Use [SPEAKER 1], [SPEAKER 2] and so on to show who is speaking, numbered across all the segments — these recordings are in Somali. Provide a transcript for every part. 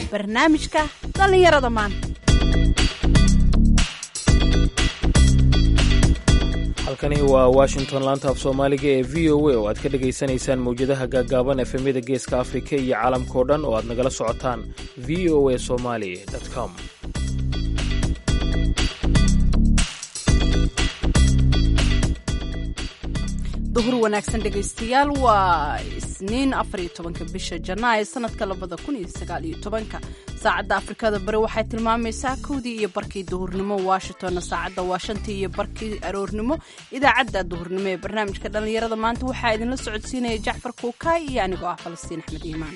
[SPEAKER 1] barnaamijka dhallinyarada maanta
[SPEAKER 2] halkani waa washington laanta af soomaaliga ee v o a oo aad ka dhagaysanaysaan mawjadaha gaaggaaban efemyada geeska afrika iyo caalamkao dhan oo aad nagala socotaan v o a somali com
[SPEAKER 1] duhur wanaagsan dhegaystayaal waa isniin afariyo tobanka bisha janaayo sanadka labada kun iyo sagaal iyo tobanka saacadda afrikada bari waxay tilmaamaysaa kowdii iyo barkii duhurnimo washingtonna saacadda waa shantii iyo barkii aroornimo idaacadda duhurnimo ee barnaamijka dhallinyarada maanta waxaa idinla socodsiinaya jacfar kuukaay iyo anigoo ah falastiin axmed iimaan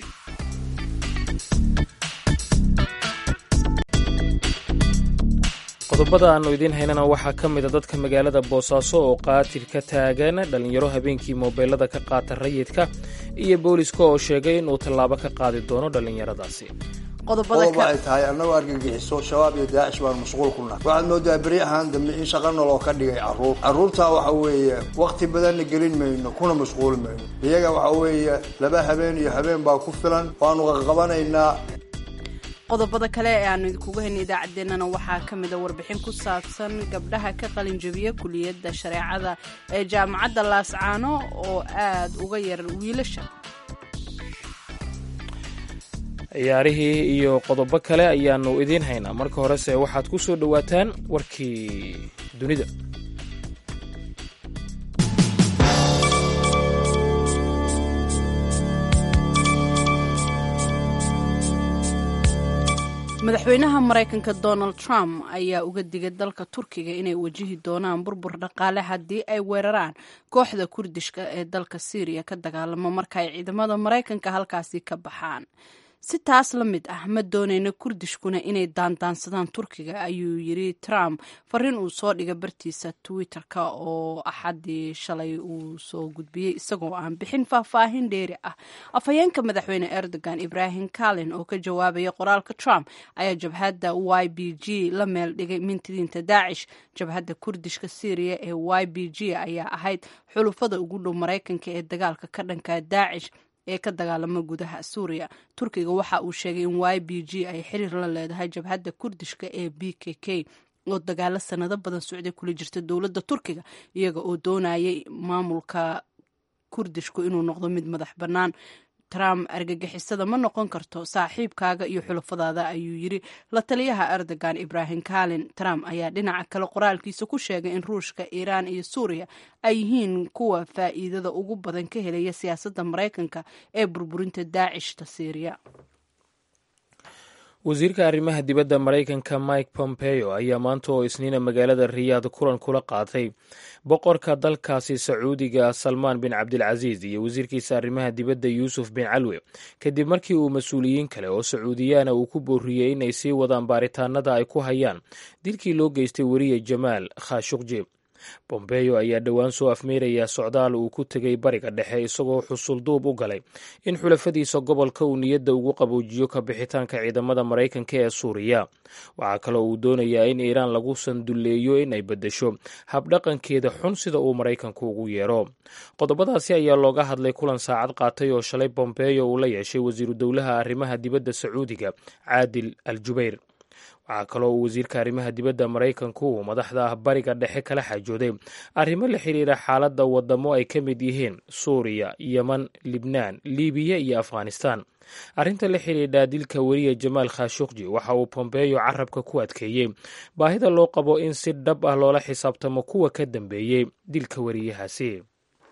[SPEAKER 2] qodobada aannu idiin haynana waxaa ka mida dadka magaalada boosaaso oo qaatil ka taagan dhallinyaro habeenkii moobeelada ka qaata rayidka iyo booliska oo sheegay inuu tallaabo ka qaadi doono dhallinyaradaasi
[SPEAKER 3] qodob ay tahay annagoo argagixiso shabaab iyo daacish baan mashquul ku nahay waxaad moodaa beri ahaan dambe in shaqa noloo ka dhigay carruur carruurtaa waxa weeye wakhti badanna gelin mayno kuna mashquuli mayno iyaga waxa weeye laba habeen iyo habeen baa ku filan waanu qaqabanaynaa
[SPEAKER 1] qodobada kale ee aanu idinkuga hayna idaacaddeenana waxaa ka mida warbixin ku saabsan gabdhaha ka qalinjabiya kuliyadda shareecada ee jaamacadda laascaano oo aad uga yar wiilasha
[SPEAKER 2] ciyaarihii iyo qodobo kale ayaannu idiin haynaa marka horese waxaad ku soo dhowaataan warkii dunida
[SPEAKER 1] madaxweynaha maraykanka donald trump ayaa uga digay dalka turkiga inay wajihi doonaan burbur dhaqaale haddii ay weeraraan kooxda kurdishka ee dalka syriya ka dagaalamo marka ay ciidamada maraykanka halkaasi ka baxaan si taas la mid ah ma doonayna kurdishkuna inay daandaansadaan turkiga ayuu yiri trump fariin uu soo dhigay bartiisa twitter-ka oo axadii shalay uu soo gudbiyey isagoo aan bixin faahfaahin dheeri ah afhayeenka madaxweyne erdogan ibrahim kalin oo ka jawaabaya qoraalka trump ayaa jabhadda y b g la meel dhigay mintidiinta daacish jabhadda kurdishka syriya ee y b g ayaa ahayd xulufada ugu dhow maraykanka ee dagaalka ka dhanka daacish ee ka dagaalama gudaha suuriya turkiga waxa uu sheegay in y b g ay xiriir la leedahay jabhadda kurdishka ee b k k oo dagaalo sanado badan socday kula jirta dowladda turkiga iyaga oo doonayay maamulka kurdishku inuu noqdo mid madax bannaan trump argagixisada ma noqon karto saaxiibkaaga iyo xulafadaada ayuu yiri la taliyaha erdogan ibrahim kalin trump ayaa dhinaca kale qoraalkiisa ku sheegay in ruushka iiraan iyo suuriya ay yihiin kuwa faa'iidada ugu badan ka helaya siyaasadda maraykanka ee burburinta daacishta syriya
[SPEAKER 2] wasiirka arrimaha dibadda maraykanka mike pompeo ayaa maanta oo isniina magaalada riyaad kulan kula qaatay boqorka dalkaasi sacuudiga salmaan bin cabdilcasiis iyo wasiirkiisa arrimaha dibadda yuusuf bin calwe kadib markii uu mas-uuliyiin kale oo sacuudiyaana uu ku booriyey inay sii wadaan baaritaanada ay ku hayaan dilkii loo geystay weriye jamaal khashuqji bombeyo ayaa dhowaan soo afmeerayaa socdaal uu ku tegay bariga dhexe isagoo xusulduub u galay in xulafadiisa gobolka uu niyadda ugu qaboojiyo ka bixitaanka ciidamada maraykanka ee suuriya waxaa kaloo uu doonayaa in iiraan lagu sandulleeyo in ay beddesho habdhaqankeeda xun sida uu maraykanku ugu yeero qodobadaasi ayaa looga hadlay kulan saacad qaatay oo shalay bombeyo uu la yeeshay wasiiru dowlaha arrimaha dibadda sacuudiga caadil al jubayr waxaa kaloo uu wasiirka arrimaha dibadda maraykanku uu madaxda bariga dhexe kala xajooday arrimo la xiriira xaaladda wadamo ay ka mid yihiin suuriya yeman libnaan libiya iyo afghanistan arrinta la xidhiidha dilka weriye jamaal khashuqji waxa uu bombeyo carabka ku adkeeyey baahida loo qabo in si dhab ah loola xisaabtamo kuwa ka dambeeyey dilka weriyahaasi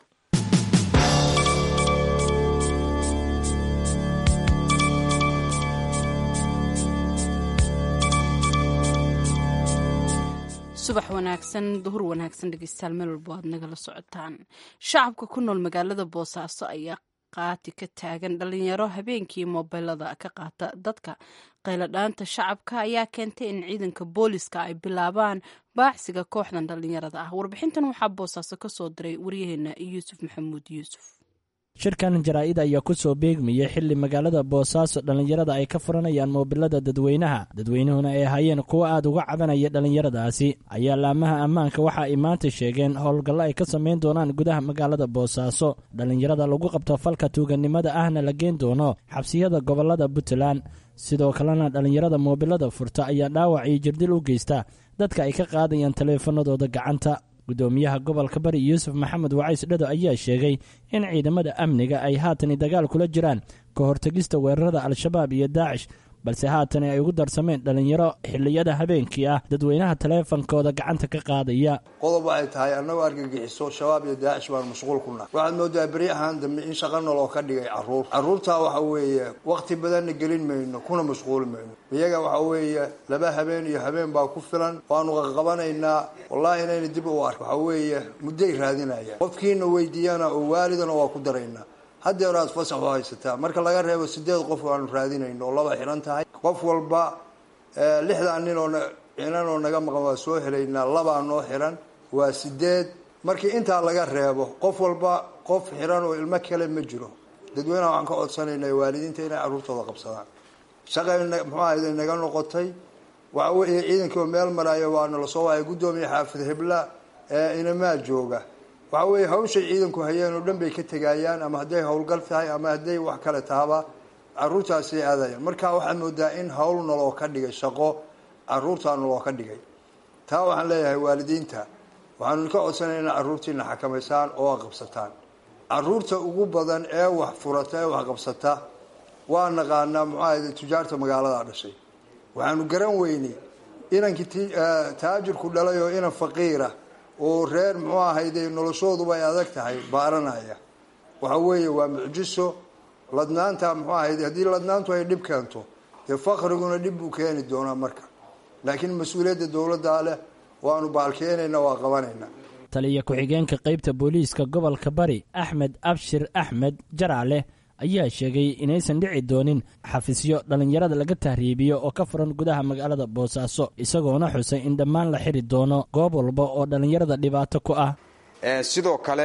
[SPEAKER 1] subax wanaagsan duhur wanaagsan dhegeystayaal meel walbo aad nagala socotaan shacabka ku nool magaalada boosaaso ayaa qaati ka taagan dhalinyaro habeenkii moobeelada ka qaata dadka qayladhaanta shacabka ayaa keentay in ciidanka booliska ay bilaabaan baacsiga kooxdan dhalinyarada ah warbixintan waxaa boosaaso ka soo diray waryaheena yuusuf maxamuud yuusuf
[SPEAKER 4] shirkan jaraa'id ayaa ku soo beegmayay xilli magaalada boosaaso dhallinyarada ay ka furanayaan moobilada dadweynaha dadweynuhuna ay ahaayeen kuwo aad uga cabanaya dhallinyaradaasi ayaa laamaha ammaanka waxa ay maanta sheegeen howlgallo ay ka samayn doonaan gudaha magaalada boosaaso dhallinyarada lagu qabto falka tuugannimada ahna la geen doono xabsiyada gobollada puntland sidoo kalena dhallinyarada moobilada furta ayaa dhaawac iyo jirdil u geysta dadka ay ka qaadayaan taleefanadooda gacanta gudoomiyaha gobolka bari yuusuf maxamed wacays dhado ayaa sheegay in ciidamada amniga ay haatani dagaal kula jiraan ka hortegista weerarada al-shabaab iyo daacish balse haatani ay ugu darsameen dhallinyaro xilliyada habeenkii ah dadweynaha taleefankooda gacanta ka qaadaya
[SPEAKER 3] qodob waxay tahay annagoo argagixiso shabaab iyo daacish baan mashquul ku nahay waxaad moodaa beri ahaan dambe in shaqa noloo ka dhigay carruur carruurtaa waxa weeye wakhti badanna gelin mayno kuna mashquuli mayno iyaga waxa weeye laba habeen iyo habeen baa ku filan waanu qaqabanaynaa wallaahi inayna dib u ark waxa weeye mudday raadinayaan qofkiina weydiiyana oo waalidana waa ku daraynaa haddeer aad fasax u haysataa marka laga reebo sideed qof aanu raadinayno oo laba xihan tahay qof walba lixdan nin oo xinan oo naga maqan waa soo helaynaa labaa noo xihan waa sideed markii intaa laga reebo qof walba qof xihan oo ilmo kale ma jiro dadweynaha waxaan ka codsanaynaa waalidiinta inay carruurtooda qabsadaan shaqay muxuu ahayday naga noqotay waxa weeye ciidankii oo meel maraayo waana lasoo waayay guddoomiya xaafid hebla inamaa jooga waxa weeye hawshay ciidanku hayeen oo dhan bay ka tegayaan ama hadday howlgal tahay ama hadday wax kale tahaba caruurtaasay aadayaan marka waxaad moodaa in hawl naloo ka dhigay shaqo caruurtaa naloo ka dhigay taa waxaan leeyahay waalidiinta waxaanu ka codsanaya ina carruurtiina xakamaysaan oo qabsataan caruurta ugu badan ee wax furata ee wax qabsata waa naqaanaa muxuu ahayde tujaarta magaalada dhashay waxaanu garan weynay inankii taajirku dhalay oo inan faqiira oo reer muxuu ahayde noloshooduba ay adag tahay baaranaya waxa weeye waa mucjiso ladnaanta muxuu ahayde haddii ladnaantu ay dhib keento dee faqriguna dhib buu keeni doonaa marka laakiin mas-uuliyadda dowladdaa leh waanu baalkeenayna waa qabanaynaa
[SPEAKER 4] taliya ku-xigeenka qaybta booliiska gobolka bari axmed abshir axmed jaraale ayaa sheegay inaysan dhici doonin xafisyo dhallinyarada laga tahriibiyo oo ka furan gudaha magaalada boosaaso isagoona xusay in dhammaan la xiri doono goob walba oo dhallinyarada dhibaato ku ah
[SPEAKER 5] sidoo kale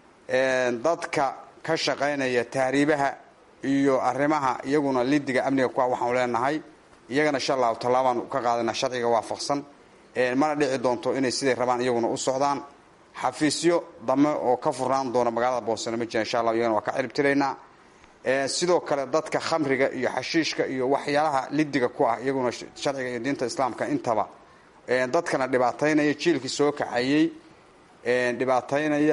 [SPEAKER 5] dadka ka shaqaynaya tahriibaha iyo arrimaha iyaguna lidiga amniga ku waxaanu leenahay iyagana insha allahu tallaabaan ka qaadana sharciga waafaqsan mana dhici doonto inay siday rabaan iyaguna u socdaan xafiisyo dame oo ka furnaan doona magaalada boosano ma jira insha allah iyagana waa ka ciribtiraynaa sidoo kale dadka khamriga iyo xashiishka iyo waxyaalaha lidiga ku ah iyaguna sharciga iyo diinta islaamka intaba dadkana dhibaataynaya jiilkii soo kaxayey dhibaataynaya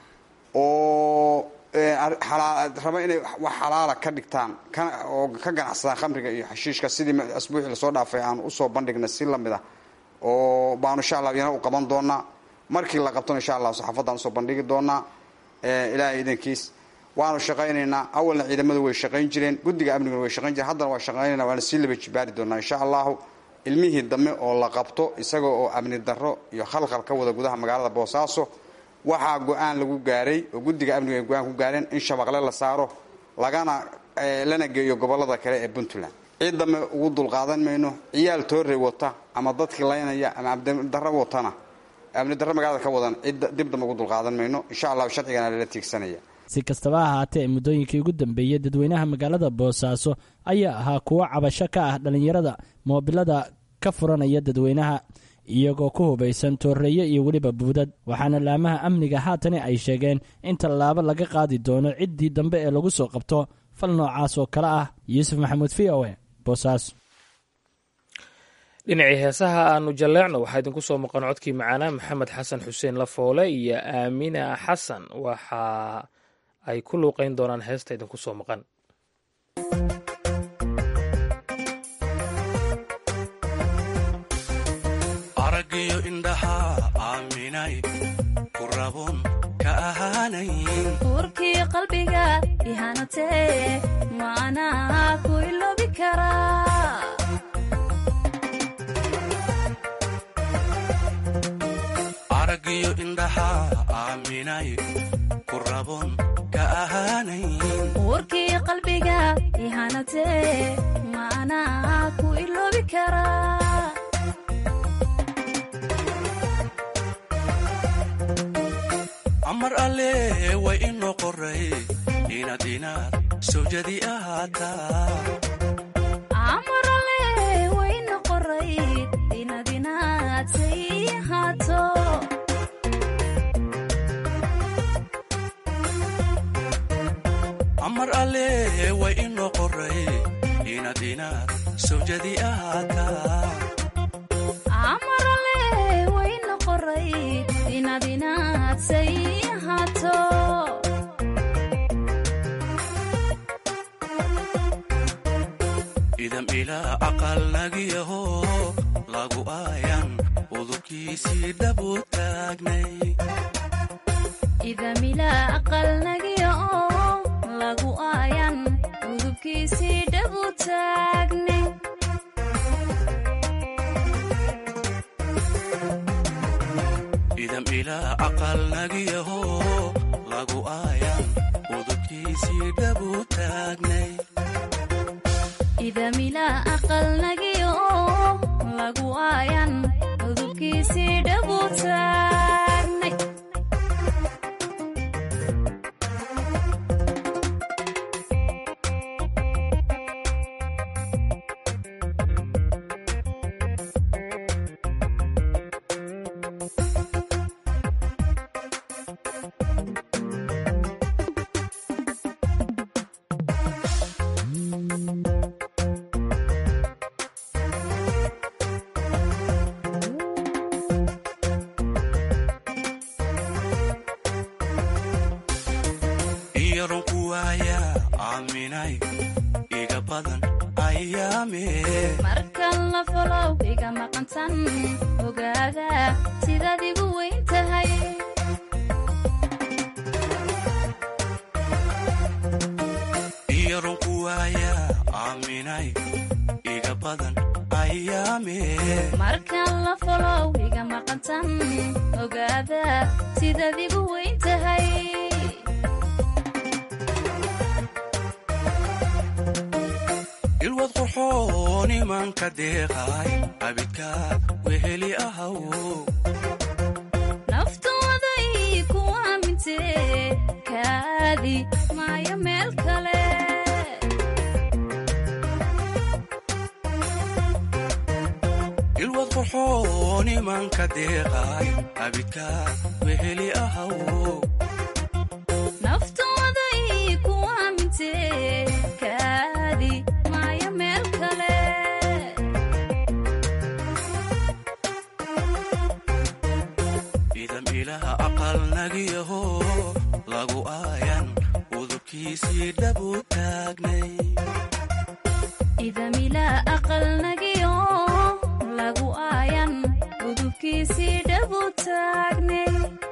[SPEAKER 5] oo raba inay wax xalaala ka dhigtaan oo ka ganacsadaan khamriga iyo xashiishka sidii asbuucii lasoo dhaafay aan usoo bandhigna si lamid ah oo baanu insha allah iyana u qaban doonaa markii la qabtona insha allah saxaafadaan usoo bandhigi doonaa ilaahay idankiis waanu shaqaynaynaa awalna ciidamadu way shaqayn jireen guddiga amniguna way shaqayn jireen haddana waa shaqaynayna waana sii laba jibaari doonaa insha allahu ilmihii dambe oo la qabto isaga oo amni darro iyo khalkhal ka wada gudaha magaalada boosaaso waxaa go-aan lagu gaaray oo guddiga amniga ay go-aan ku gaareen in shabaqle la saaro lagana lana geeyo gobolada kale ee puntland cid dambe ugu dulqaadan mayno ciyaal toorey wata ama dadkii laynaya ama amnidarro watana amni darro magaalada ka wadan cid dib dambe ugu dulqaadan mayno insha allahu sharcigana lala tiigsanaya
[SPEAKER 4] si kastaba ahaatee muddooyinkii ugu dambeeyey dadweynaha magaalada boosaaso ayaa ahaa kuwo cabasho ka ah dhallinyarada moobilada ka furanaya dadweynaha iyagoo ku hubaysan tooreeye iyo weliba buudad waxaana laamaha amniga haatani ay sheegeen in tallaabo laga qaadi doono ciddii dambe ee lagu soo qabto fal noocaas oo kale ah yuusuf maxamuud v o e boosaaso
[SPEAKER 2] dhinacii heesaha aanu jalleecno waxaa idinku soo maqan codkii macaanaa maxamed xasan xuseen lafoole iyo aamina xasan waxa ay ku luuqayn doonaan heesta idinku soo maqan
[SPEAKER 6] aragiyo indhaha aaminay ku rabun ka ahaanayn
[SPEAKER 7] uurkii qalbiga ihanatee maanaa ku iloobi karaa
[SPEAKER 6] aragiyo indhaha aaminay ku rabun ka ahaanayn
[SPEAKER 7] uurkii qalbiga ihanatee maanaa ku iloobi karaa
[SPEAKER 6] amar alle way inoo qoray inaad inaad sawjadi ahaataa
[SPEAKER 7] amarale wayna qoray inaad inaad say ahaato
[SPEAKER 6] amar alle way inoo qoray inaad inaad sawjadi ahaataa
[SPEAKER 7] amarale wayna qoray inaad inaad say ahaato
[SPEAKER 6] idam ilaa aqal nagiyaho lagu aayan udubkiisii dhabu taagnay
[SPEAKER 7] idamila aqalnagiya oo lagu aayan udubkiisii dhabu taagne
[SPEAKER 6] idam ilaa aqal nagiyaho lagu aayan udubkiisii dhabu taagnay
[SPEAKER 7] idamila aqalnagiya oo lagu aayan udubkiisii dhabu taagnay
[SPEAKER 6] iyaron ku waaya aaminay iga badan ayaame
[SPEAKER 7] markan la folow iga maqantan ogaada sidaad igu weyn tahay
[SPEAKER 6] iyaron ku waaya aaminay iga badan ayaame
[SPEAKER 7] markan la folow iga maqantan ogaada sidaad igu weyn tahay
[SPEAKER 6] ilwad qurxoon imanka deeqay abidkaad weheli ahaw
[SPEAKER 7] naftooday ku aamintee kaadi maayo meel kale
[SPEAKER 6] ilwad qurxoon imanka deeqay abidkaad weheli ahaw
[SPEAKER 7] naftooday ku aamintee kaadi maayo meel kale
[SPEAKER 6] idam ilaha aqal nagiyaho lagu aayan udubkiisii dhabu taagnay
[SPEAKER 7] idamila aqalnagiyo lagu aayan udubkiisii dhabu taagnay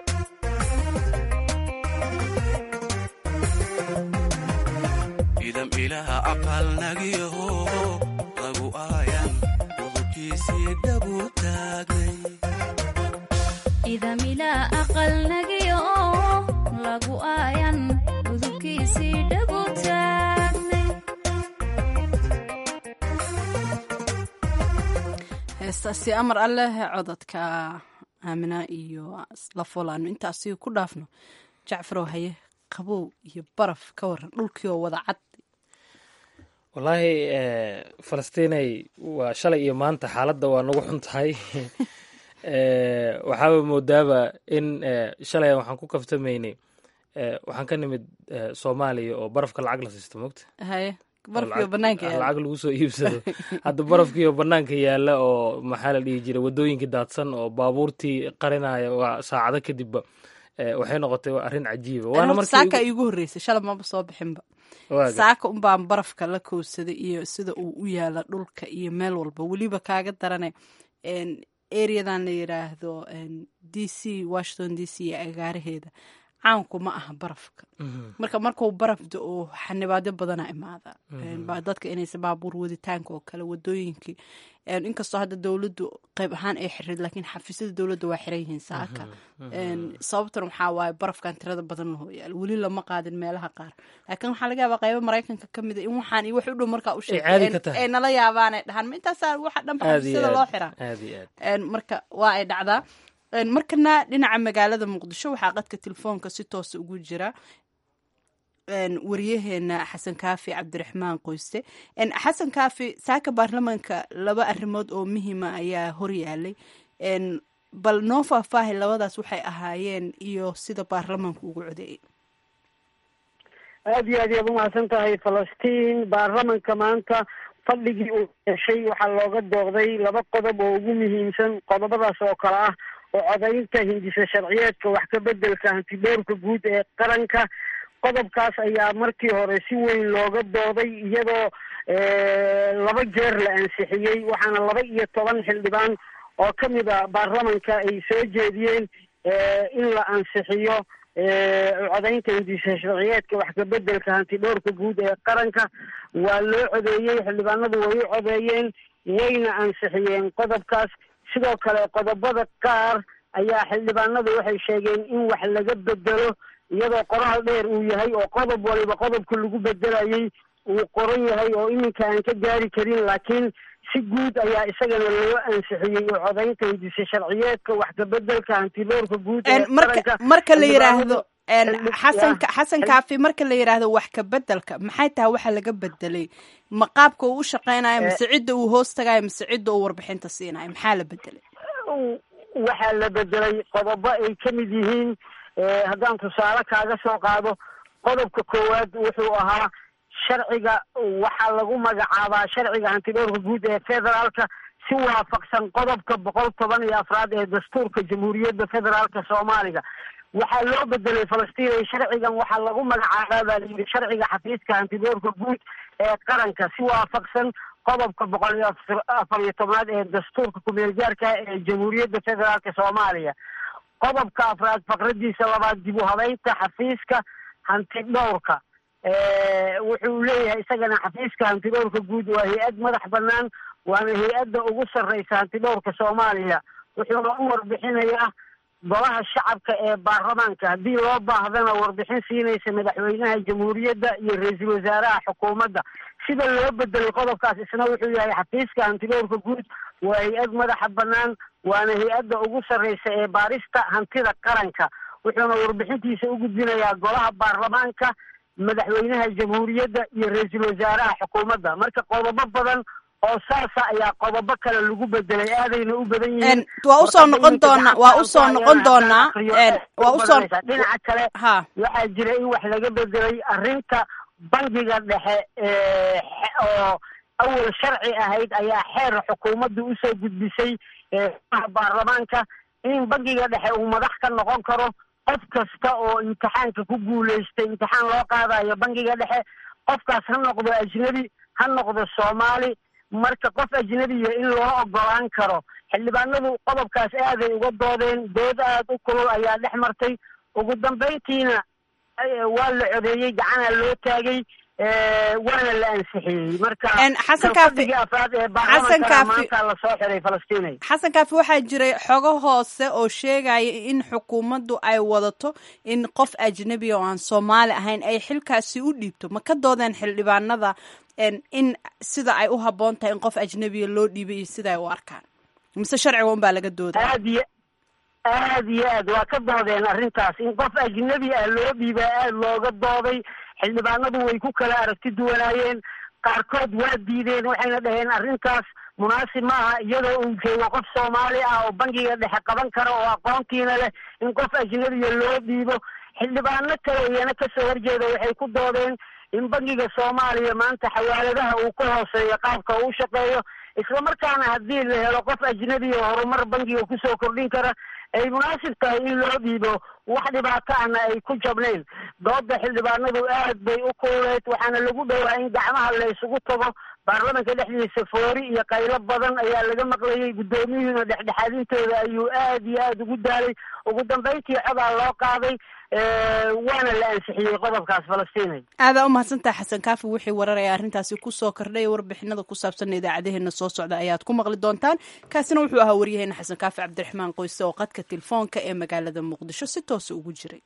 [SPEAKER 6] idam ilaha aqal nagiyaho lagu aayan udubkiisii dhabu taagnay
[SPEAKER 7] idamila aqalnagiyo lagu aayan udubkiisii dhabu taagnay
[SPEAKER 1] heestaasi amar alleh codadka aamina iyo la folaano intaasi ku dhaafno jacfarow haye qabow iyo baraf ka waran dhulkii oo wada cad
[SPEAKER 2] wallaahi falastiinay waa shalay iyo maanta xaaladda waa nagu xun tahay waxaaba moodaaba in shalay waxaan ku kaftamaynay waxaan ka nimid soomaaliya oo barafka lacag la siisto mogta
[SPEAKER 1] haye barafkii oo banaanka yaala
[SPEAKER 2] lacag lagu soo iibsado hadda barafkii oo banaanka yaala oo maxaa la dhihi jiray wadooyinkii daadsan oo baabuurtii qarinaya waa saacado kadibba waxay noqotay arrin cajiiba waana
[SPEAKER 1] Horta saaka iigu horreysay shalay maba soo bixinba
[SPEAKER 2] markii
[SPEAKER 1] saaka unbaan barafka la kowsaday iyo sida uu u yaala dhulka iyo meel walba weliba kaaga darane areadan la yiraahdo d c washington d c iyo agaaraheeda caanku ma aha barafka marka markuu baraf da-o xanibaadyo badana imaada ba dadka inaysa baabuur waditaanka oo kale wadooyinkii inkastoo hadda dowladdu qayb ahaan ay xirid laakiin xafiisyada dowladda waa xiran yihiin saaka sababtan waxaa waaye barafkan tirada badan lahoo yaalo weli lama qaadin meelaha qaar laakiin waxaa laga yaabaa qaybo maraykanka ka mid a in waxaan iyo wax u dhow markaa u
[SPEAKER 2] caadi ka tahay.
[SPEAKER 1] sheegay ay nala yaabaan ay dhahaan ma intaasaa waxa dhanba
[SPEAKER 2] aad iyo
[SPEAKER 1] xafiisyada loo
[SPEAKER 2] aad
[SPEAKER 1] xiraa
[SPEAKER 2] aad iyo aad
[SPEAKER 1] Een, marka waa ay dhacdaa Een, markana dhinaca magaalada muqdisho waxaa qadka telefoonka si toosa ugu jira wariyaheena xasan kaafi cabdiraxmaan qoyste xasan kaafi saaka baarlamaanka laba arrimood oo muhiima ayaa horyaalay bal noo faahfaahay labadaas waxay ahaayeen iyo sida baarlamaanku ugu codeeyay
[SPEAKER 8] aada iyo aad yaad umahadsan tahay falastiin baarlamanka maanta fadhigii uu yeeshay waxaa looga dooqday laba qodob oo ugu muhiimsan qodobadaas oo kale ah oo codaynta hindisa sharciyeedka wax ka bedelka hantidhowrka guud ee qaranka qodobkaas ayaa markii hore si weyn looga dooday iyadoo laba jeer la ansixiyey waxaana laba iyo toban xildhibaan oo ka mid a baarlamanka ay soo jeediyeen in la ansixiyo codaynta hindisa sharciyeedka wax ka bedelka hantidhowrka guud ee qaranka waa loo codeeyey xildhibaanadu way u codeeyeen wayna ansixiyeen qodobkaas sidoo kale qodobada qaar ayaa xildhibaanadu waxay sheegeen in wax laga bedelo iyadoo qoraal dheer uu yahay oo qodob waliba qodobka lagu bedelayay uu qoran yahay oo iminka aan ka gaari karin laakiin si guud ayaa isagana loo ansixiyey oo codaynta hindisa sharciyeedka wax ka bedelka hantidhowrka guud ee qaranka
[SPEAKER 1] marka la yiraahdo xasan xasan kaafi marka la yidhaahdo wax ka bedelka maxay tahay waxa laga bedelay ma qaabka uu u shaqeynayo mise cidda uu hoos tagayo mise cidda uu warbixinta siinayo maxaa la bedelay
[SPEAKER 8] waxaa la bedelay qodobo ay ka mid yihiin haddaan tusaale kaaga soo qaado qodobka koowaad wuxuu ahaa sharciga waxaa lagu magacaabaa sharciga hantidhowrka guud ee federaalka si waafaqsan qodobka boqol toban iyo afraad ee dastuurka jamhuuriyadda federaalka soomaaliga waxaa loo bedelay falastiin sharcigan waxaa lagu magacaabaa baa layidhi sharciga xafiiska hantidhowrka guud ee qaranka si waafaqsan qodobka boqol iyo afar iyo tobnaad ee dastuurka kumeel gaarka ee jamhuuriyadda federaalka soomaaliya qodobka afraad faqradiisa labaad dib u habeynta xafiiska hantidhowrka wuxuu leeyahay isagana xafiiska hantidhowrka guud waa hay-ad madax banaan waana hay-adda ugu sarreysa hantidhowrka soomaaliya wuxuuna u warbixinayaa golaha shacabka ee baarlamaanka haddii loo baahdana warbixin siinaysa madaxweynaha jamhuuriyadda iyo ra-iisul wasaaraha xukuumadda sida loo bedelay qodobkaas isna wuxuu yahay xafiiska hantidhowrka guud waa hay-ad madaxa banaan waana hay-adda ugu sarreysa ee baarista hantida qaranka wuxuuna warbixintiisa u gudbinayaa golaha baarlamaanka madaxweynaha jamhuuriyadda iyo ra-iisul wasaaraha xukuumadda marka qodobo badan oo saasa ayaa qodobo kale lagu bedelay aadayna u badan yihiin
[SPEAKER 1] waa usoo noqon doonaa waa usoo noqon doonaa waa usoo
[SPEAKER 8] dhinaca kale
[SPEAKER 1] ha
[SPEAKER 8] waxaa jira in wax laga bedelay arrinta bangiga dhexe oo awal sharci ahayd ayaa xeer xukuumaddu usoo gudbisay baarlamaanka in bangiga dhexe uu madax ka noqon karo qof kasta oo imtixaanka ku guulaystay imtixaan loo qaadayo bangiga dhexe qofkaas ha noqdo ajnebi ha noqdo soomaali marka qof ajnebiya in loo ogolaan karo xildhibaanadu qodobkaas aaday uga doodeen dood aad u kulul ayaa dhex martay ugu dambayntiina waa la codeeyey gacanaa loo taagay waana la ansixiyey marka
[SPEAKER 1] xasan kaafi
[SPEAKER 8] afraad ee
[SPEAKER 1] xasan
[SPEAKER 8] baarlamaanka
[SPEAKER 1] kaafi
[SPEAKER 8] maanta lasoo xiray falastiin
[SPEAKER 1] xasan kaafi waxaa jiray xogo hoose oo sheegaya in xukuumaddu ay wadato in qof ajnebiya oo aan soomaali ahayn ay xilkaasi u dhiibto ma ka doodeen xildhibaanada in sida ay u habboon tahay in qof ajnebiya loo dhiibay iyo sida ay u arkaan mise sharciga un baa laga doodaa
[SPEAKER 8] aad iyo aad iyo aad waa ka doodeen arrintaas in qof ajnebi ah loo dhiibaa aad looga dooday xildhibaanadu way ku kala aragti duwanaayeen qaarkood waa diideen waxayna dhaheen arrintaas munaasib maaha iyadoo uu joogo qof soomaali ah oo bangiga dhexe qaban kara oo aqoontiina leh in qof ajnebiya loo dhiibo xildhibaano kale iyana kasoo horjeeda waxay ku doodeen in bangiga soomaaliya maanta xawaaladaha uu ka hooseeyo qaabka uu shaqeeyo isla markaana haddii la helo qof ajnebi oo horumar bangiga kusoo kordhin kara ay munaasib tahay in loo dhiibo wax dhibaato ahna ay ku jabnayn dooda xildhibaanadu aad bay u kululeed waxaana lagu dhowaa in gacmaha la isugu tago baarlamanka dhexdiisa foori iyo qaylo badan ayaa laga maqlayay guddoomiyuhuna dhexdhexaadintooda ayuu aad iyo aad ugu daalay ugu dambayntii codaa loo qaaday waana la ansixiyey qodobkaas falastiinay
[SPEAKER 1] aadaa u mahadsantaha xasan kaafi wixii wararaya arrintaasi kusoo kordhay warbixinada ku saabsan idaacadeheena soo socda ayaad ku maqli doontaan kaasina wuxuu ahaa waryaheena xasan kaafi cabdiraxmaan qoyse oo qadka telefoonka ee magaalada muqdisho si toosa ugu jiray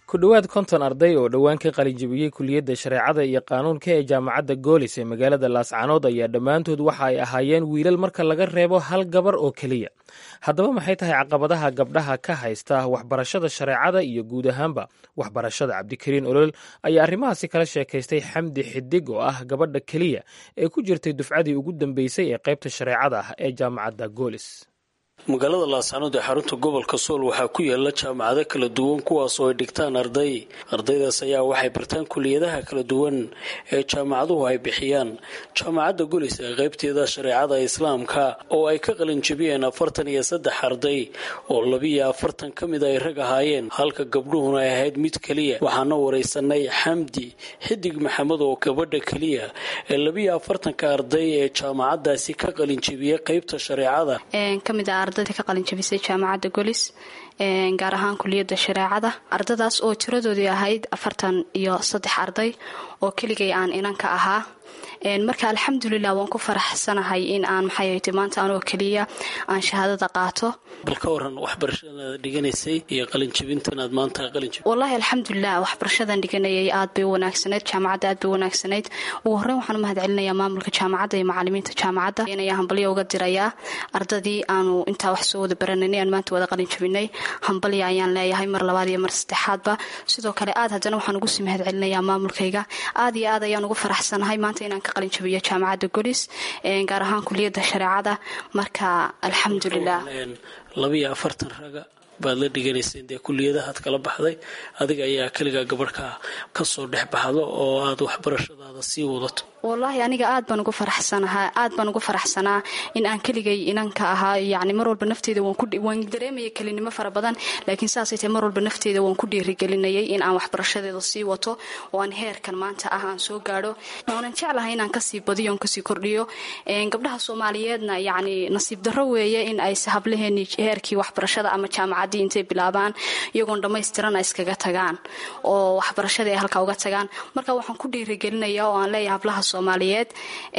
[SPEAKER 2] ku dhowaad konton arday oo dhowaan ka qalinjabiyey kuliyadda shareecada iyo qaanuunka ee jaamacadda goolis ee magaalada laascanood ayaa dhammaantood waxa ay ahaayeen wiilal marka laga reebo hal gabar oo keliya haddaba maxay tahay caqabadaha gabdhaha ka haysta waxbarashada shareecada iyo guud ahaanba waxbarashada cabdikariin olol ayaa arrimahaasi kala sheekaystay xamdi xidig oo ah gabadha keliya ee ku jirtay dufcadii ugu dambeysay ee qaybta shareecada ah ee jaamacadda goolis
[SPEAKER 9] magaalada laascanood ee xarunta gobolka sool waxaa ku yaala jaamacado kala duwan kuwaas oo ay dhigtaan arday ardaydaas ayaa waxay bartaan kuliyadaha kala duwan ee jaamacaduhu ay bixiyaan jaamacadda golis ee qaybteeda shareecada islaamka oo ay ka qalinjabiyeen afartan iyo saddex arday oo labiyo afartan ka mid ay rag ahaayeen halka gabdhuhuna ay ahayd mid keliya waxaana waraysanay xamdi xidig maxamed oo gabadha keliya ee labiyo afartanka arday ee jaamacadaasi ka qalinjabiyey qaybta shareecada
[SPEAKER 10] ardayda ka qalinjabisay jaamacadda golis gaar ahaan kuliyadda shareecada ardadaas oo tiradoodii ahayd afartan iyo saddex arday oo keligay aan inanka ahaa marka alxamdulilah waan ku faraxsanahay in aan maxayt maanta anoo keliya aan shahaadada qaato
[SPEAKER 9] bal ka waran waxbarashadaad dhiganaysay iyo qalinjabintan aad maanta qalinjab
[SPEAKER 10] wallaahi alxamdulilah waxbarashadan dhiganayay aad bay u wanaagsanayd jaamacadda aad bay u wanaagsanayd ugu horreyn waxaan u mahad celinayaa maamulka jaamacadda iyo macalimiinta jaamacadda inaya hambalyo uga dirayaa ardadii aanu intaa wax soo wada barananay aan maanta wada qalinjabinay hambalya ayaan leeyahay mar labaad iyo mar saddexaadba sidoo kale aad haddana waxaan ugu sii mahad celinayaa maamulkayga aad iyo aad ayaan ugu faraxsanahay maanta inaan ka qalinjabiyo jaamacadda golis gaar ahaan kuliyadda shareecada marka alxamdulilah
[SPEAKER 9] labiyo afartan raga baad la dhiganayseen dee kuliyadahaad kala baxday adiga ayaa keligaa gabadhka kasoo dhex baxdo oo aad waxbarashadaada sii wadato
[SPEAKER 10] wallaahi aniga aad baan ugu faraxsanahaa aad baan ugu faraxsanaa in aan keligay inanka ahaa yacni mar walba nafteyda waan dareemaya kelinimo fara badan laakiin saasay tahay mar walba nafteyda waan ku dhiirigelinayay in aan waxbarashadeeda sii wato oo aan heerkan maanta ah aan soo gaadho waanan jeclahay inaan kasii badiyo on kasii kordhiyo gabdhaha soomaaliyeedna yacni nasiib darro weeye in ay hablaheeni heerkii waxbarashada ama jaamacaddii intay bilaabaan iyagoon dhammaystirana iskaga tagaan oo waxbarashadii ay halkaa uga tagaan marka waxaan ku dhiirigelinaya oo aan leeyahay hablaha soomaaliyeed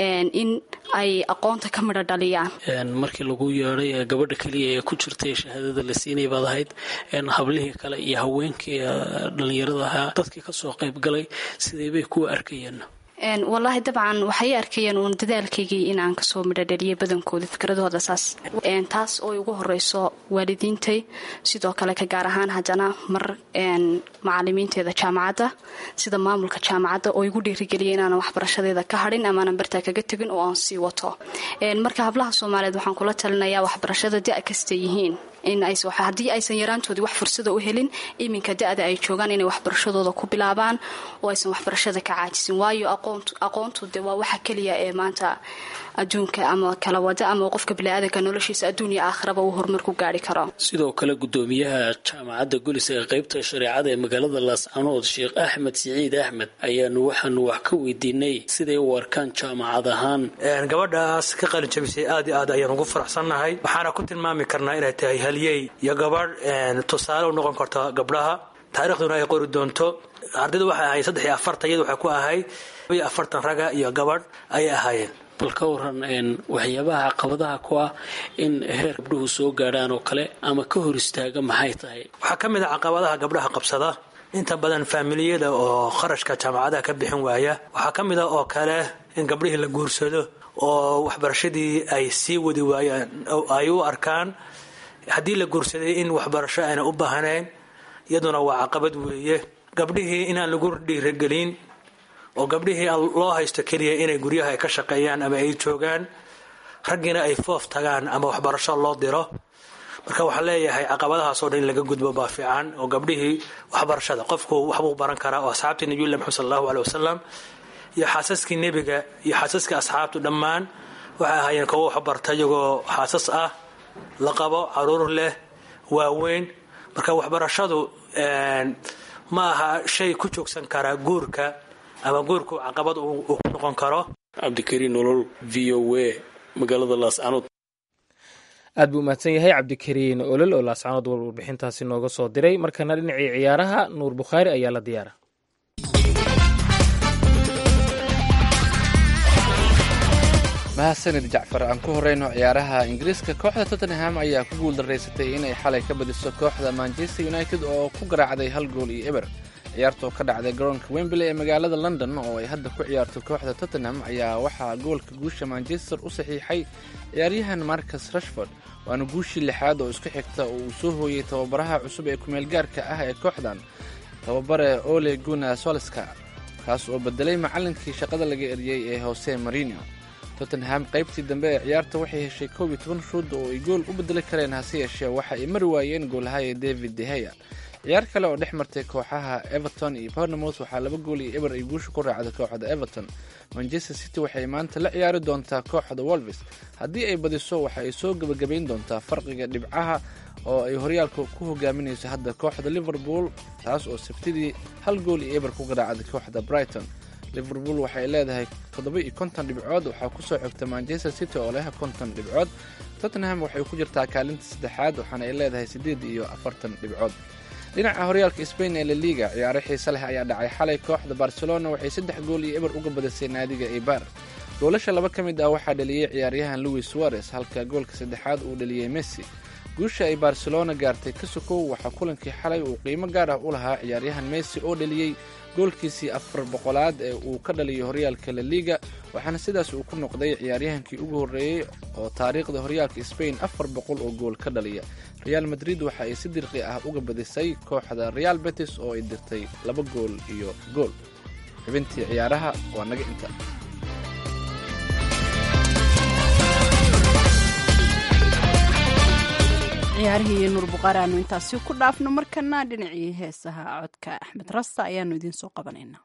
[SPEAKER 10] in ay aqoonta ka midho dhaliyaan
[SPEAKER 9] markii lagu yeedhay gabadha keliya ee ku jirtay shahaadada la siinay baad ahayd hablihii kale iyo haweenkii dhallinyarada ahaa dadkii kasoo qayb galay sidee bay kuwa arkayeen
[SPEAKER 10] wallaahi dabcan waxay arkayeen uun dadaalkaygii in aan kasoo midho dhaliyay badankooda fikradooda saas taas oo ugu horeyso waalidiintay sidoo kale ka gaar ahaan haddana mar macalimiinteeda jaamacadda sida maamulka jaamacadda oo igu dhiirigeliyay inaanan waxbarashadeeda ka hadhin amaanan bartaa kaga tegin oo aan sii wato marka hablaha soomaaliyeed waxaan kula talinayaa waxbarashada da kasta yihiin in haddii aysan yaraantoodii wax fursada u helin iminka da-da ay joogaan inay waxbarashadooda ku bilaabaan oo aysan waxbarashada ka caajisin waayo aqoontu de waa waxa keliya ee maanta adduunka ama kala wada ama qofka biniaadanka noloshiisa adduun iyo aakhiraba uu horumar ku gaari karo
[SPEAKER 9] sidoo kale gudoomiyaha jaamacadda golis ee qaybta shareecada ee magaalada laascanood sheekh axmed siciid axmed ayaanu waxaanu wax ka weydiinay siday u arkaan jaamacad ahaan
[SPEAKER 11] gabadhaas ka qalin jabisay aad iyo aad ayaan ugu faraxsannahay waxaana ku tilmaami karnaa inay tahay halyey iyo gabadh tusaale u noqon karta gabdhaha taariikhduna ay qori doonto ardayda waxay ahayd saddex iyo afartan iyada waxay ku ahayd iyo afartan raga iyo gabadh ayay ahaayeen
[SPEAKER 9] bal ka waran waxyaabaha caqabadaha ku ah in heer gabdhuhu soo gaadhaan oo kale ama ka hor istaaga maxay tahay
[SPEAKER 11] waxaa ka mid a caqabadaha gabdhaha qabsada inta badan faamiliyada oo kharashka jaamacadaha ka bixin waaya waxaa ka mid a oo kale in gabdhihii la guursado oo waxbarashadii ay sii wadi waayaan ay u arkaan haddii la guursaday in waxbarasho ayna u baahnayn iyaduna waa caqabad weeye gabdhihii inaan lagu dhiiragelin oo gabdhihii loo haysto keliya inay guryaha ay ka shaqeeyaan ama ay joogaan raggiina ay foof tagaan ama waxbarasho loo diro marka waxaa leeyahay caqabadahaasoo dhan in laga gudbo baa fiican oo gabdhihii waxbarashada qofku waxbuu baran karaa oo asxaabtii nabiyullahi maxamed sal allahu aleh wasalam iyo xaasaskii nebiga iyo xaasaskii asxaabtu dhammaan waxay ahaayeen kuwo waxbarta iyagoo xaasas ah la qabo caruur leh waaweyn marka waxbarashadu ma aha shay ku joogsan karaa guurka ama guurku caqabad uu ku noqon karo
[SPEAKER 9] cabdikariin nolol v o a magaalada laascanood
[SPEAKER 2] aad buu umahadsan yahay cabdikariin olol oo laascanood warbixintaasi nooga soo diray markana dhinacii ciyaaraha nuur bukhaari ayaa la diyaara
[SPEAKER 12] mahadsanid jacfar aan ku horeyno ciyaaraha ingiriiska kooxda tottenham ayaa ku guuldaraysatay inay xalay ka badiso kooxda manchester united oo ku garaacday hal gool iyo eber ciyaartoo ka dhacday garoonka wembley ee magaalada london oo ay hadda ku ciyaarto kooxda tottenham ayaa waxaa goolka guusha manchester u saxiixay ciyaaryahan marcus rashford waana guushii lixaad oo isku xigta oo uu soo hooyey tababaraha cusub ee kumeelgaarka ah ee kooxdan tababare ole guna solska kaas oo bedelay macallinkii shaqada laga eriyey ee hose marino tottenham qaybtii dambe ee ciyaarta waxay heshay koob iyo toban shuud oo ay gool u bedeli kareen hase yeeshee waxa ay mari waayeen goolahaya david deheya ciyaar kale oo dhex martay kooxaha everton iyo bournemouth waxaa laba gool iyo eber ay guusha ku raacday kooxda everton manchester city waxay maanta la ciyaari doontaa kooxda wolves haddii ay badiso waxa ay soo gebagabayn doontaa farqiga dhibcaha oo ay horyaalka ku hogaaminayso hadda kooxda liverpool taas oo sabtidii hal gool iyo eber ku garaacday kooxda brighton liverpool waxay leedahay toddoba iyo konton dhibcood waxaa kusoo xigta manchester city oo leh konton dhibcood tottenham waxay ku jirtaa kaalinta saddexaad waxaana ay leedahay siddeed iyo afartan dhibcood dhinaca horyaalka spain ee laliga ciyaaro xiise leh ayaa dhacay xalay kooxda barcelona waxay saddex gool iyo eber uga badisay naadiga eibar goolasha laba ka mid ah waxaa dhaliyey ciyaaryahan louis suarez halka goolka saddexaad uu dhaliyey messi guusha ay barcelona gaartay ka sokow waxaa kulankii xalay uu qiimo gaar ah u lahaa ciyaaryahan messi oo dhaliyey goolkiisii afar boqolaad ee uu ka dhaliyo horyaalka laliga waxaana sidaas uu ku noqday ciyaaryahankii ugu horreeyey oo taariikhda horyaalka spain afar boqol oo gool ka dhaliya real madrid waxa ay si dirqi ah uga badisay kooxda real betis oo ay dirtay laba gool iyo gool xubintii ciyaaraha waa naga inta
[SPEAKER 1] ciyaarihii nuur buqaari aanu intaasi ku dhaafno markana dhinacii heesaha codka axmed rasta ayaanu idiin soo qabanaynaa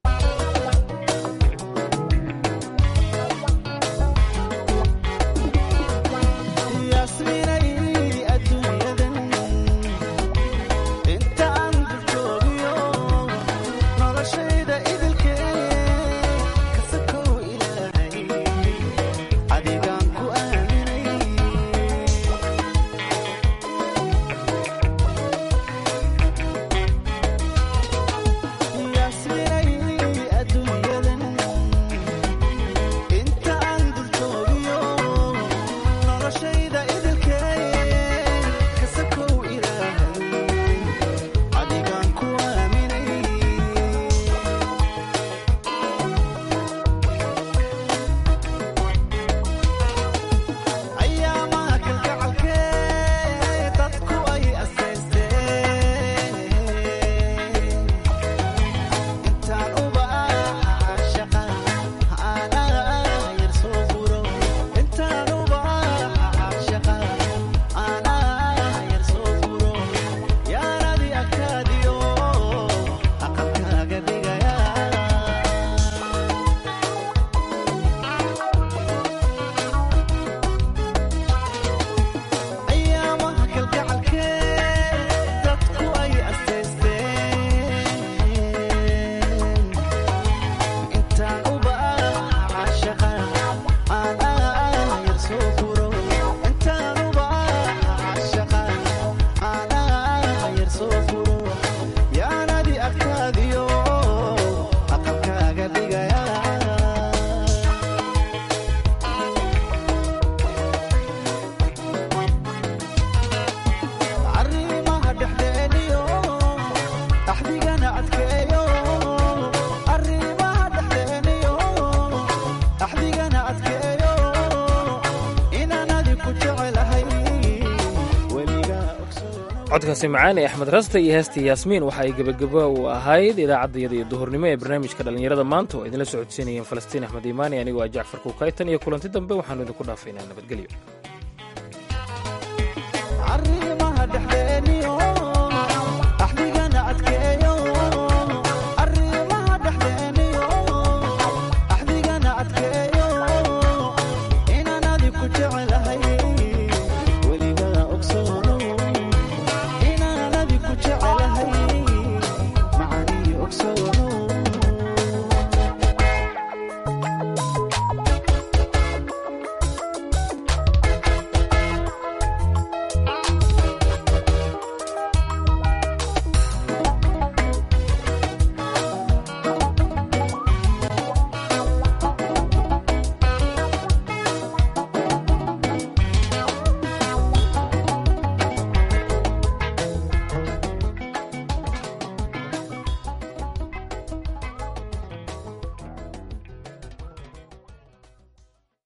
[SPEAKER 2] codkaasi macaan ee axmed raste iyo heestii yaasmiin waxa ay gebagabo u ahayd idaacaddayada iyo duhurnimo ee barnaamijka dhallinyarada maanta oo idinla socodsiinayeen falastiin axmed iimaani anigoo ah jacfar kuukaytan iyo kulanti dambe waxaanu idinku dhaafaynaa nabadgelyo